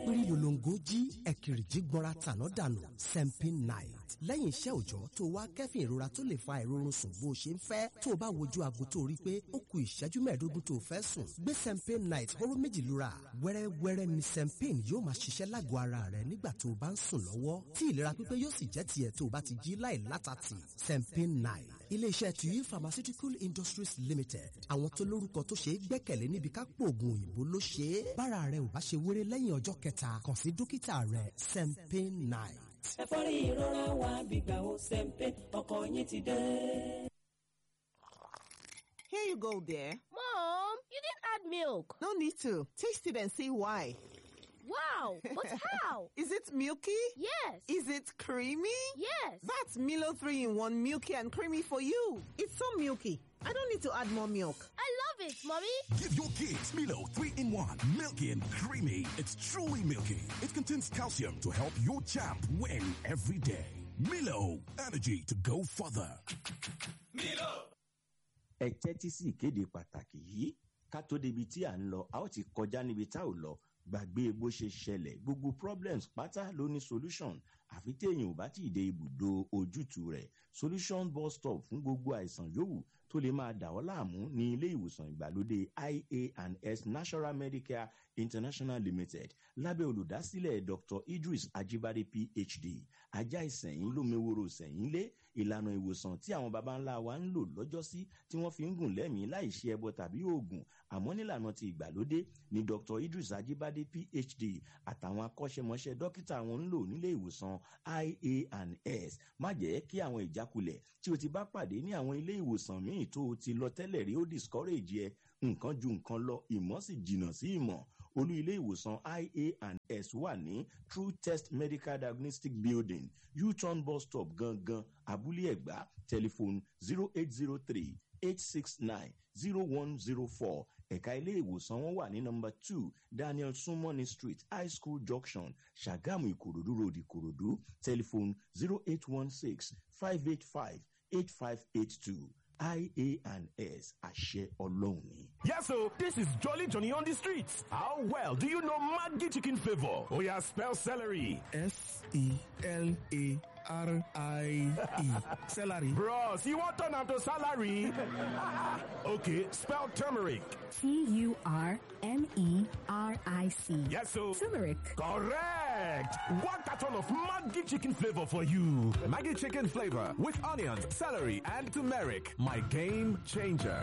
ẹ̀pìrì lòlòǹgó jí ẹ̀kìrìjí gbọ́ra tàná dànù sempin night lẹ́yìn iṣẹ́ òòjọ́ tó wá kẹ́fìn ìrora tó lè fa ìrorun sùn bó ṣe ń fẹ́ tó o bá wojú aago tó rí pé ó ku ìṣẹ́jú mẹ́ẹ̀ẹ́dógún tó o fẹ́ sùn gbé sempin night hóró méjì lura wẹ́rẹ́wẹ́rẹ́ ni sempin yóò máa ṣiṣẹ́ lágọ̀ọ́ ara rẹ nígbà tó o bá ń sùn lọ́wọ́ tí ìlera pípé yóò sì jẹ́ tiẹ̀ tó o bá ti jí láì látàtì sempin night iléeṣẹ́ tuyi pharmaceutical industries limited àwọn tó lórúkọ tó ṣe é gbẹ́kẹ̀lé níbi ká pòògùn òyìnbó ló ṣe é bára rẹ ò bá ṣe wéré lẹ́yìn ọjọ́ kẹta kàn sí dókítà rẹ sempin night. ẹ̀fọ́rí ìrora wa gbígbà ó sẹ́ńpẹ́ ọkọ̀ yín ti dé. Here you go, dear. Mom, you didn't add milk. No need to. Taste it and see why. Wow, but how? Is it milky? Yes. Is it creamy? Yes. That's Milo 3 in 1 milky and creamy for you. It's so milky. I don't need to add more milk. I love it, Mommy. Give your kids Milo 3 in 1. Milky and creamy. It's truly milky. It contains calcium to help your champ win every day. Milo, energy to go further. ẹ tẹ́tí sí ìkéde pàtàkì yìí ká tó débi tí à ń lọ a ó ti kọjá níbi tá ò lọ gbàgbé bó ṣe ṣẹlẹ̀ gbogbo problems pátá ló ní solution àfi téèyàn ò bá tí ì dé ibùdó ojútùú rẹ̀ solution bus stop fún gbogbo àìsàn yòówù tó lè máa dà ọ́ láàmú ní ilé ìwòsàn ìgbàlódé ia and s national medicare international limited lábẹ́ olùdásílẹ̀ dr idris ajibade phd ajá ìsẹ̀yìn lómeworo ìsẹ̀yìn lé ìlànà ìwòsàn tí àwọn baba ńlá wa ń lò lọ́jọ́sí tí wọ́n fi ń gùn lẹ́mìí láì ṣe ẹbọ tàbí oògùn àmọ́ nílànà ti ìgbàlódé ni dr idris ajibade phd àtàwọn akọ́ṣẹ́mọṣẹ́ dókítà wọn ń lò nílé ìwòsàn ia and s má jẹ́ kí àwọn ìjákulẹ̀ tí o ti bá pàdé ní àwọn ilé ìwòsàn míì tó o ti lọ tẹ́lẹ̀ rí ó discourage ẹ nǹkan ju nǹkan lọ ìmọ̀ sì jìnnà sí ìmọ̀ olú ilé ìwòsàn ia and s wà ní true test medical diagnostic building u-turn bus stop gangan abúlé ẹ̀gbá tẹlifóònù zero eight zero three eight six nine zero one zero four ẹ̀ka ilé ìwòsàn wọn wà ní nọmba two daniel sumoni street high school junction ṣàgámù ìkòròdú road ìkòròdú tẹlifóònù zero eight one six five eight five eight five eight two ia and s àṣẹ ọlọ́run ni. Yes, so this is Jolly Johnny on the streets. How well do you know Maggi chicken flavor? Oh yeah, spell celery. S E L A R I E. Celery. Bros, you want turn to salary? okay, spell turmeric. T U R M E R I C. Yes, so Turmeric. correct. One carton of Maggi chicken flavor for you. Maggie chicken flavor with onions, celery, and turmeric. My game changer.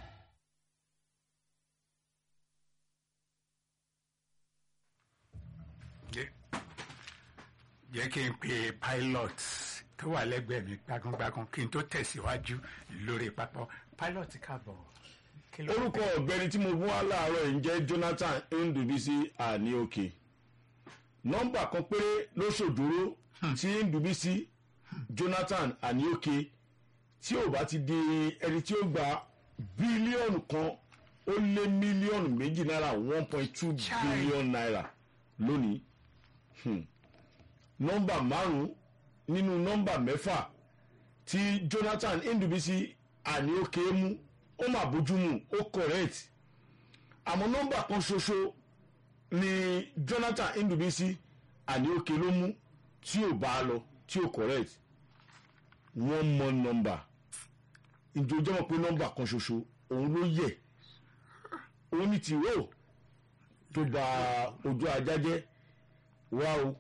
jẹ́ kí n pe pilot tó wà lẹ́gbẹ̀ẹ́ mi gbágúngbágún kí n tó tẹ̀síwájú lórí pápá pilot káàbọ̀. Kí ló- orúkọ ọ̀gbẹ́ni tí mo fún wa láàárọ̀ yìí ń jẹ́ jonathan ndubisi àníòkè nọ́mbà kan péré ló ṣòdúró tí ndubisi jonathan àníòkè tí ò bá ti di ẹni tí ó gba bílíọ̀nù kan ó lé mílíọ̀nù méjì náírà one point two billion naira lónìí Hmm. nọ́mbà márùn-ún nínú nọ́mbà mẹ́fà tí jonathan ndubisi àníòkè mú ó mà bójúmu ó correct àmọ́ nọ́mbà kan ṣoṣo ni jonathan ndubisi àníòkè ló mú tí ò bá a lọ tí ò correct one more number ìjọjọ́ pé nọ́mbà kan ṣoṣo òun ló yẹ òun ní tìró tó ba ojú ajá jẹ́ wá o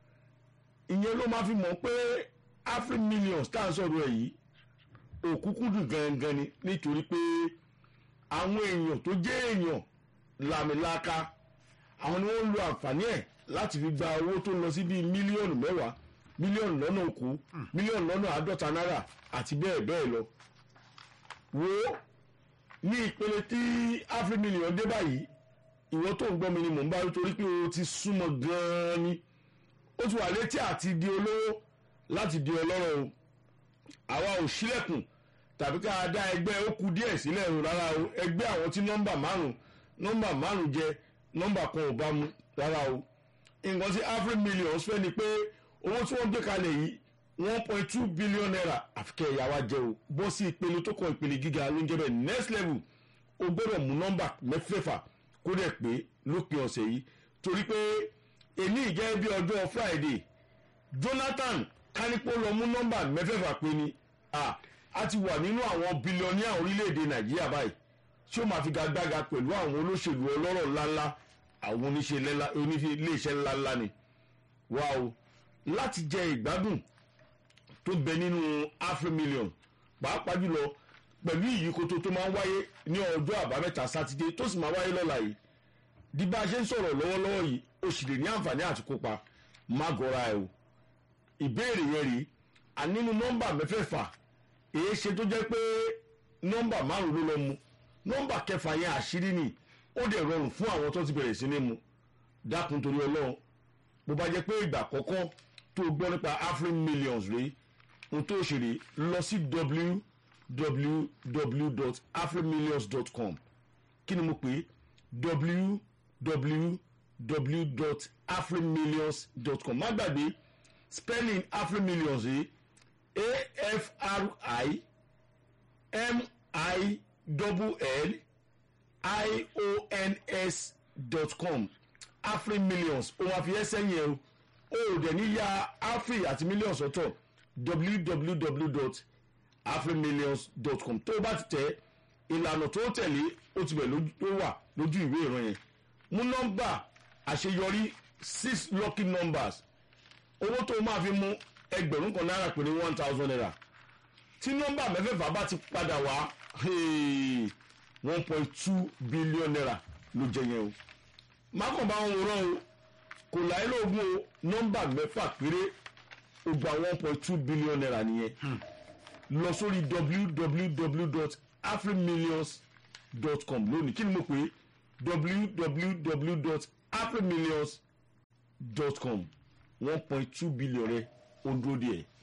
ìyẹn ló máa fi mọ̀ pé afri millions tá à ń sọ̀rọ̀ ẹ̀ yìí òkúkúdùn gangan ni nítorí pé àwọn èèyàn tó jẹ́ èèyàn làmìlaka àwọn ni wọ́n ń lo àǹfààní ẹ̀ láti fi gba owó tó lọ sí bíi mílíọ̀nù mẹ́wàá mílíọ̀nù lọ́nà òkú mílíọ̀nù lọ́nà àádọ́ta náírà àti bẹ́ẹ̀ bẹ́ẹ̀ lọ. wo ní ìpele tí afri million dé báyìí ìwọ tó ń gbọ́ mi ni mò ń bá rí torí pé o ti súnmọ́ gan-an ni ó ti wà létí àti di olówó láti di ọlọ́rọ̀ o àwa ò sílẹ̀kùn tàbí ká dá ẹgbẹ́ ó ku díẹ̀ sílẹ̀ o rárá o ẹgbẹ́ àwọn tí nọ́mbà márùn nọ́mbà márùn jẹ nọ́mbà kan ò bá mu rárá o nǹkan tí afri millions fẹ́ ni pé owó tí wọ́n gbé kalẹ̀ yìí one point two billion naira àfikẹ́ ìyá wa jẹ o bọ́ sí ìpele tó kàn ìpele gíga ló ń jẹ́ bẹ́ẹ̀ next level o gbọ́dọ̀ mú nọ́mbà mẹ́fẹ̀ẹ̀fà kó dẹ̀ pé lópin ọ̀sẹ̀ yìí torí pé èmi ìjẹ́ bí ọjọ́ friday jonathan kánípò lọ mú nọ́mbà mẹ́fẹ̀ẹ̀fà pé ni a a ti wà nínú àwọn bílíọ̀nìà orílẹ̀-èdè nàìjíríà báyìí tí ó máa fi gagbága pẹ̀lú àwọn olóṣèlú ọlọ́rọ̀ ńláńlá àwọn oníṣẹ́ iléeṣẹ́ ńláńlá ni wá o láti jẹ ìgbádùn tó bẹ nínú afrimillion pàápàá jùlọ pẹ̀lú ìyíkoto tó máa ń wáyé ní ọjọ́ àbámẹ́ta sátidé tó sì máa wáyé lọ́la yìí di bá a ṣe ń sọ̀rọ̀ lọ́wọ́lọ́wọ́ yìí o sì lè ní àǹfààní àti kópa má gọra ẹ o ìbéèrè yẹn rí a nínú nọ́mbà mẹ́fẹ̀ẹ̀fà èyí ṣe tó jẹ́ pé nọ́mbà márùn ló lọ mu nọ́mbà kẹfà yẹn àṣírí ni ó dẹ̀ rọrùn fún àwọn tó ti bẹ̀rẹ̀ sí ní mu dákun torí ọlọ́run bó bá jẹ́ pé ìgbà àkọ́kọ́ tó gbọ́ nípa afrin millions rí ohun tó ṣe rí lọ sí www.afrinmillions.com kí ni mo pè é www.afrinmillions.com má gbàgbé spelling afrinmillions yìí a-f-r-i m-i-l-l i-o-n-s dot com afrinmillions òun àfihàn sẹ́yìn ẹ̀ o ò dẹ̀ ní ya afri àti millions ọ̀tọ̀ www.afrinmillions.com tó o bá ti tẹ̀ ìlànà tó tẹ̀lé ó ti bẹ̀ ló wà lójú ìwé ìran yẹn mú nọ́mbà àṣeyọrí six lucky numbers owó tó o máa fi mú ẹgbẹ̀rún kan náírà pé ní one thousand naira tí nọ́mbà mẹ́fẹ̀ẹ̀fà bá ti padà wá one point two billion naira ló jẹ yẹn o mákànbá wọn wòran o kò láyé lóògùn o nọ́mbà mẹ́fà péré ó gba one point two billion naira nìyẹn lọ sórí www.afrimillions.com lónìí kí ni mo pè é www.afrimillions.com one point two billion rẹ ó ń dúró díẹ̀.